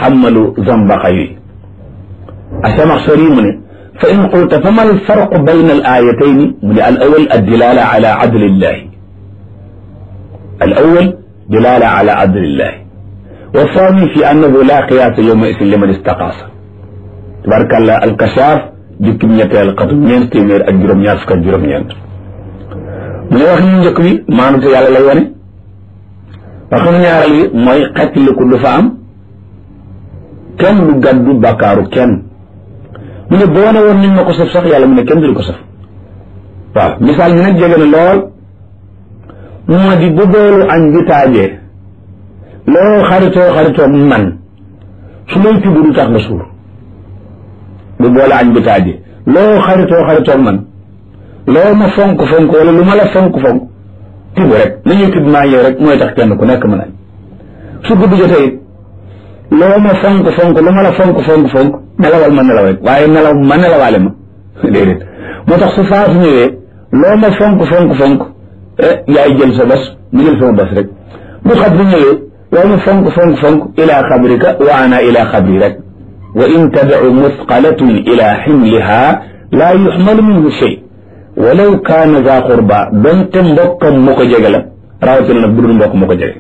xammalu zambaxa yi asamaxsari mu ne fa in qulta fa ma alfarqu bayna al ayatayni mu ne al awal addilala ala adlillahi al awal dilala ala adlillahi wa thani fi annahu la qiyaasa yowma isin liman istaqaasa tabarkàllah alkachaaf jukkim ñetteel xatu ñeent téeméer ak juróom-ñaar fukk ak juróom-ñeent mu ne wax ñu njëkk bi maanute yàlla lay wane waxam ñaareel bi mooy xettiliku du fa am kenn du gàddu bàkkaaru kenn mu ne boo ne woon nañ ma ko saf sax yàlla mu ne kenn du ko saf waaw misaal mi nag jege na lool moo di bu boolu añ bi taajee loo xaritoo xaritoo man su lay tudd du tax nga suur bu boole añ bi taajee loo xaritoo xaritoo man loo ma fonk fonk wala lu ma la fonk fonk tibb rek nañuy tibb maa yow rek mooy tax kenn ku nekk mën añ su guddi jotee it loo ma fonk fonk lu ma la fonk fonk fonk nelawal ma nelaw rek waaye nelaw ma nelawaale ma déedéet moo tax su faatu ñëwee loo ma fonk fonk fonk yaay jël sa bos mu jël sama bos rek bu xabri ñëwee loo ma fonk fonk fonk ila xabrika wa ana ila xabri rek wa in tadcu musqalatun ila ximliha laa yuxmalu minhu shay walaw kaana za qurba donte mbokkam mu ko jege la rawatina nag bu dul mbokk mu ko jege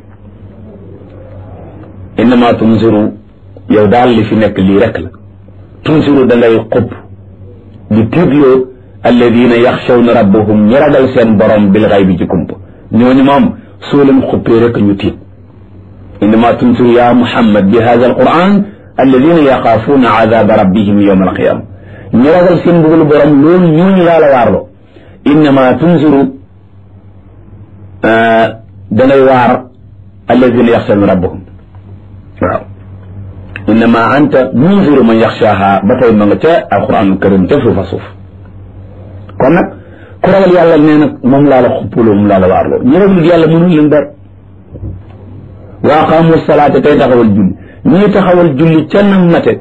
innama tunziru yow daal li fi nekk lii rek la tunziru da ngay xub di tiitloo alladina yaxshawna rabbahum ñi ragal seen borom bil xay bi ci kump ñooñu moom soo leen xuppee rek ñu tiit innama tunziru ya muhammad bi hada alquran alladina yaxaafuuna adaba rabbihim yowma alqiyama ñi ragal seen mbugalu borom loolu ñooñu laa la waarloo innama tunziru dangay waar alladina yaxshawna rabbahum waaw innama anta munziru man yaxshaaha ba tey ma nga ca alquranul karim ca suufa suuf kon nag ku ragal yàlla nee nag moom laa la xuppuloo moom laa la waarloo ñu ragal yàlla mënul leen dara wa aqaamu salaata tey taxawal julli ñii taxawal julli ca nam mate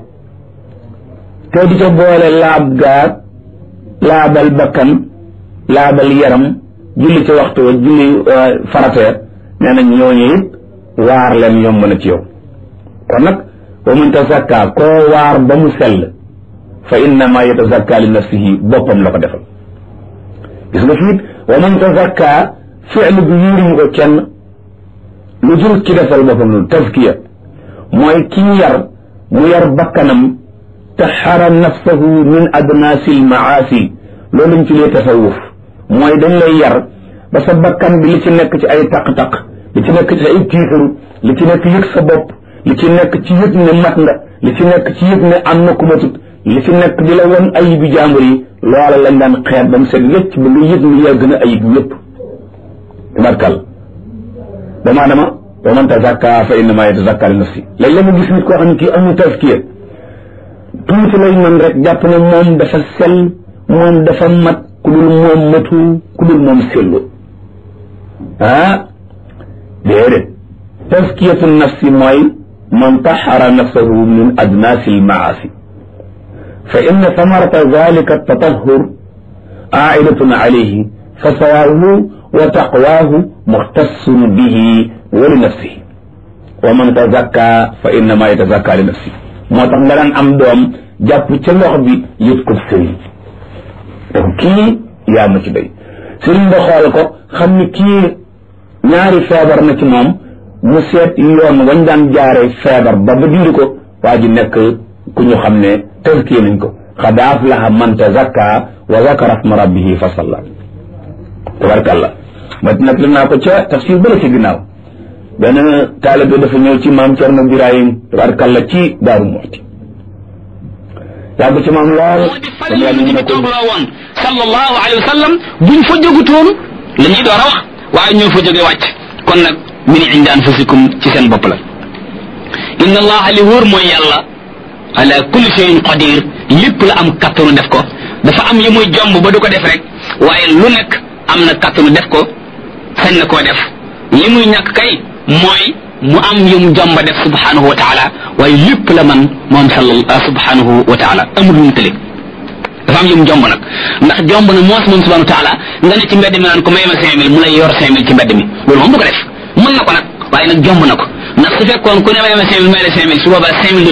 te di ca boole laab gaar laabal bakkan laabal yaram julli ca waxtu wa julli farateer nee nañ ñooñu it waar leen yomb na ci yow kon nag wa man tazakka koo waar ba mu sell fa innama yatazakka li nafsihi boppam la ko defal gis nga fiit wa man tazakka fi'l bi yuuriñu ko kenn lu jur ci defal boppam loolu tazkiya mooy kii yar mu yar bakkanam taxara nafsahu min adnaasi lmaasi loolu lañ ci lee tasawuf mooy dañ lay yar ba sa bakkan bi li ci nekk ci ay taq-taq li ci nekk ci ay tiitaru li ci nekk yëg sa bopp li ci nekk ci yëg ne mat nga li ci nekk ci yëg ne am na ku matut li ci nekk di la won ayibi jàmbur yi loola lañ daan xeet ba mu set wécc ba nga yëg ni yaa gën a ayib ñëpp tabarkal dama dama wa man tazakka fa innama yatazakka li nafsi léegi la mu gis nit koo xam ne kii amul tazkiya tuuti lay man rek jàpp ne moom dafa sell moom dafa mat ku dul moom matu ku dul moom sellu ah déedéet tazkiyatu nafsi mooy man taxara nafsahu min adnaasi almaasi fa inna samarata dalika tatahur aidatun alayhi fa sawaahu wa taqwaahu muxtassun bihi wa li nafsihi wa man tazakka fa innama yatazakka li nafsihi moo tax nga daan am doom jàpp ca loxo bi yëpp ko sëriñ donc kii yaa ma ci béy sëriñ ba xool ko xam ni kii ñaari feebar na ci moom mu seet yoon wañ daan jaare feebar ba ba dindi ko waa ji nekk ku ñu xam ne tazkiya nañ ko qad aflaha man tazakka wa zakara sma rabbihi fa salla tabarakallah ma nag li naa ko ca tafsir bala ci ginnaaw benn taalibe dafa ñëw ci maam Cerno Birahim tabarakallah ci Daaru Muxti yàgg ci maam lool dañu la ñu toog loo woon sallallahu alayhi wa sallam buñ fa jógutoon la ñuy door a wax waaye ñoo fa jóge wàcc kon nag min indi anfusikum ci seen bopp la inna allaha li wóor mooy yàlla ala kulli shay'in qadir lépp la am kattanu def ko dafa am yi muy jomb ba du ko def rek waaye lu nekk am na kattanu def ko sañ na koo def li muy ñàkk kay mooy mu am yum jomba def subhanahu wa taala waaye lépp la man moom sal subhanahu wa taala amul lu mu tële dafa am yum jomb nag ndax jomb na moos moom subhanahu wa taala nga ne ci mbedd mi naan ko may ma cinq mille mu lay yor cinq mille ci mbedd mi loolu moom du ko def mën na ko nag waaye nag jomb na ko ndax su fekkoon ku ne may ma cinq mille may la cinq mille su boobaa cinq mille